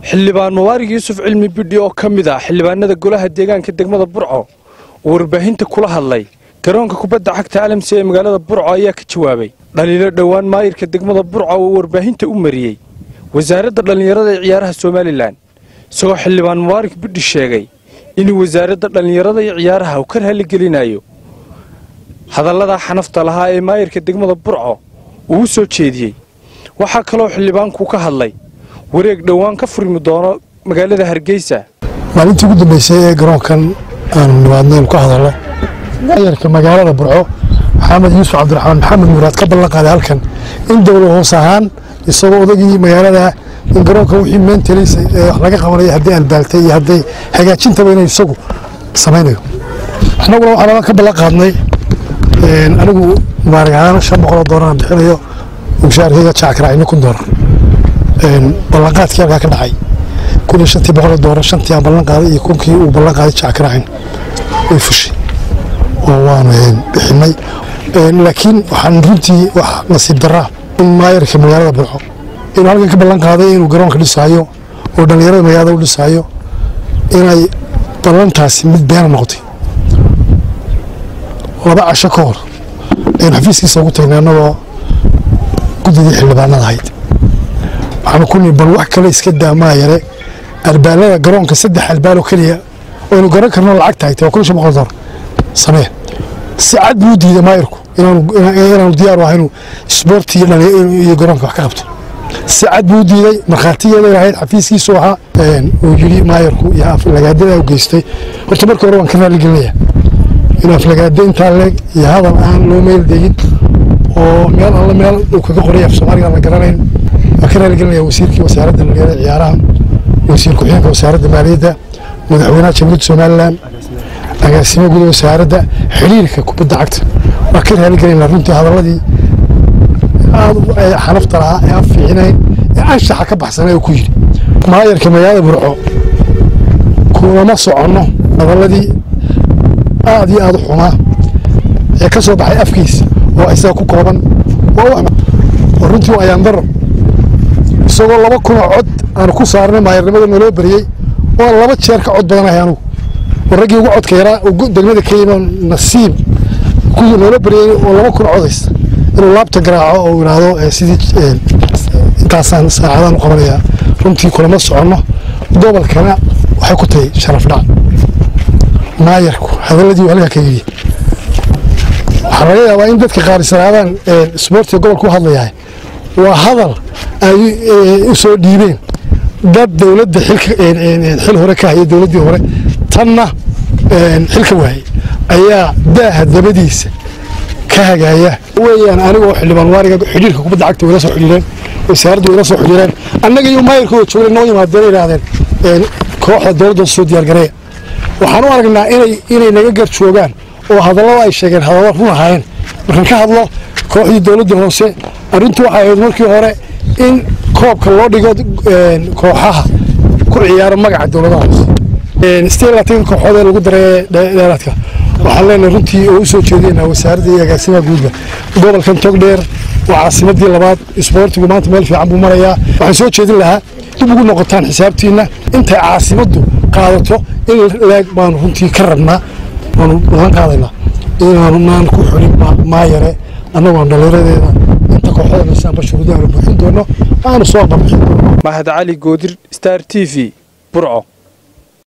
xildhibaan mubaarig yuusuf cilmi bidhi oo ka mid ah xildhibaanada golaha deegaanka degmada burco oo warbaahinta kula hadlay garoonka kubadda cagta alamsi ee magaalada burco ayaa ka jawaabay dhaliilo dhowaan maayirka degmada burco uu warbaahinta u mariyey wasaaradda dhallinyarada ee ciyaaraha somalilan isagoo xildhibaan mubaarig bidhi sheegay inuu wasaaradda dhallinyarada iyo ciyaaraha uu ka raaligelinayo hadalladaa xanafta lahaa ee maayirka degmada burco uu u soo jeediyey waxaa kaloo xildhibaanku ka hadlay wareeg dhowaan ka furmi doono magaalada hargeysa maalintii ugu dambeysay ee garoonkan aanu nimaadnaynu ka hadalno maayarka magaalada burco maxamed yuusuf cabdiraxmaan maxamed muraad ka ballan qaaday halkan in dowla hoos ahaan isagoo odagii magaalada in garoonka wixii meentelis ee wax laga qabanaya hadday albaaltay iyo hadday hagaajintaba inay isagu samaynayo annaguna waxaan ka ballan qaadnay anigu mubaarig ahaan shan boqoloo doolaraan bixinayo mushaarkayga jackaracino kun doolar ballanqaadkii halkaa ka dhacay kun iyo shantii boqoloo doolar shantii aan ballan qaaday iyo kunkii uu ballan qaaday jackaracin way fushay oo waanu bixinay laakiin waxaan runtii wax nasiib daraa in maayarka magaalada burco inuu halkan ka ballan qaaday inuu garoonka dhisaayo oo dhallinyarada magaalada u dhisaayo inay ballantaasi mid beena noqotay laba casho ka hor aynu xafiiskiisa ugu tagnay annagoo guddidii xildhibaanada ahayd waxaanu ku nii bal wax kale iska daamaa yare albaalada garoonka saddex albaal oo keliya aynu garan karno lacag tahay waa kun shan boqol dolar samee si cad buu diiday maayirku inaanu diyaar u ahaynu isboorti iyo garoonka wax ka qabto si cad buu diiday markhaatigeeda ahayd xafiiskiisu ahaa uu yidhi maayirku iyo aflagaadada u geystay horta markii hore waan ka raaligelinaya in aflagaado intaa leeg iyo hadal aan loo meel degin oo meel alla meel uu kaga qoray af soomaaliga la garanayn waan ka raaligelinaya wasiirkii wasaaradda dhalinyarada ciyaaraha wasiir ku-xigeenka wasaaradda maaliyadda madaxweynaha jamhuuriyadda somalilan agaasimo guda wasaaradda xiriirka kubadda cagta waan ka raaligelinaa runtii hadaladii aad xanafta lahaa ee aan fiicinayn ee anshaxa ka baxsanay oo ku yidhi maayarka magaalada burco kulama soconno hadaladii aad iyo aad u xumaa ee ka soo baxay afkiisa oo isaga ku kooban oo runtii waa ayaandaro isagoo laba kunoo cod aanu ku saarnay maayarnimada naloo beriyey oo laba jeer ka cod badanahay anugu oo raggii ugu codka yaraa degmada ka yimi nasiib naloo beriyey oo laba kun codaysa inuu laabta garaaco oo yidhaahdo sidii intaasaan saacadaan u qabanayaa runtii kulama soconno gobolkana waxay ku tahay sharaf dhac maayarku hadaladii halkaa ka yidhi waxaa laga yaabaa in dadka qaarisanaadaan isboortiga gobolka u hadlayahay waa hadal ay u soo dhiibeen dad dowladda xil hore ka haya dowladdii hore tanna xilka waayey ayaa daaha dabadiisa ka hagaaya weeyaan anigoo xildhibaan waariga xidhiirka kubadda cagta wayla soo xidhiireen wasaaraddu wayla soo xidhiireen annaga iyo maayarkooda joogay noo yimaadeen yidhaahdeen kooxda dowladda soo diyaargareeya waxaan u aragnaa inay inay naga gar joogaan oo hadallada ay sheegeen hadallo run ahaayeen markaan ka hadlo kooxdii dowladda hoose arrintu waxay ahayd markii hore in koobka loo dhigo kooxaha ku ciyaara magaca dowladaha hoose sidee labaatanka kooxood ee lagu daray dheeraadka waxaan leenahay runtii oo u soo jeedinaa wasaaradda iyo agaasimaha guudba gobolkan togdheer waa caasimadii labaad isboortigu maanta meel fiican buu marayaa waxaan soo jeedin lahaa dib ugu noqotaan xisaabtiinna intay caasimaddu qaadato in leeg baanu runtii ka rabnaa waanu balan qaadaynaa inaanu naan ku xulin maayare annagoon dhallinyaradeeda inta kooxada nasaanba shuruudaha la buuxin doono aanu soo barbixin doono mahad cali goodir star t v burco